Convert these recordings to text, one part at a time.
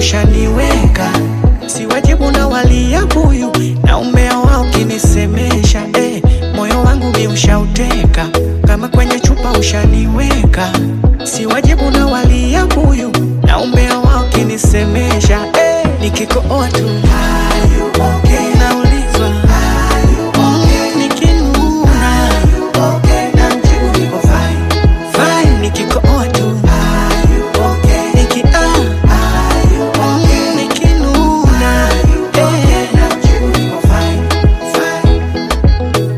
ushaniweka, si wajibu na walia buyu na umea wao kinisemesha eh, moyo wangu mi ushauteka kama kwenye chupa ushaniweka, si wajibu na walia buyu na umea wao kinisemesha eh, nikikooa tu Are you okay? naulizwa Mm, nikinuna namjibu niko fine. Fine, nikikooa tu Niki- ah, mm, nikinuna eh, namjibu niko fine. Fine.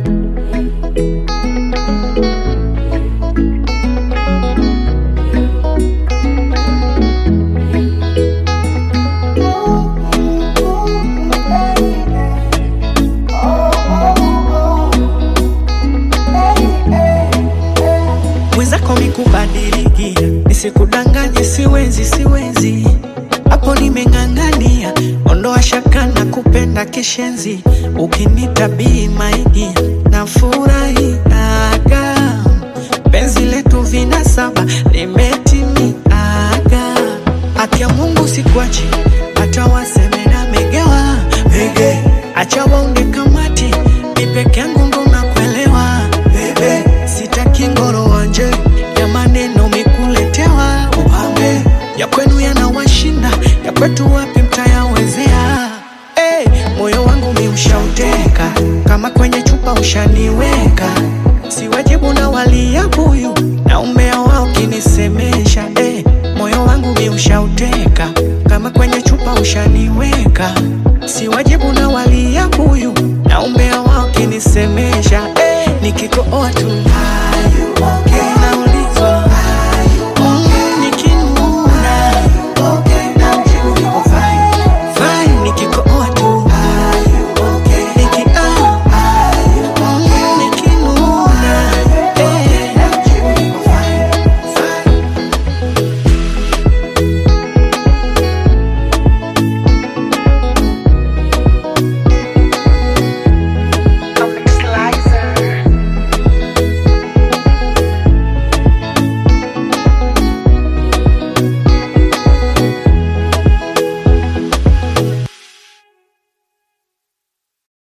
mwenzako mikubadilikia, nisikudanganye, siwezi siwezi, hapo nimeng'ang'ania, ondoa shaka na kupenda kishenzi, ukinitabii maigi na furahiaga, penzi letu vina saba limetimiaga, haki ya Mungu sikuachi, hata waseme na megewa mege, acha waunge kamati, mi peke yangu ndo nakuelewa bebe, sitaki ngoro wanje ya maneno mikuletewa upambe ya kwenu yanawashinda ya kwetu wapi mtayawezea hey, moyo wangu mi ushauteka kama kwenye chupa ushaniweka si wajibu na walia buyu na umea wao kinisemesha hey, moyo wangu mi ushauteka kama kwenye chupa ushaniweka si wajibu na walia buyu na umea wao kinisemesha hey, nikikooa tu Are you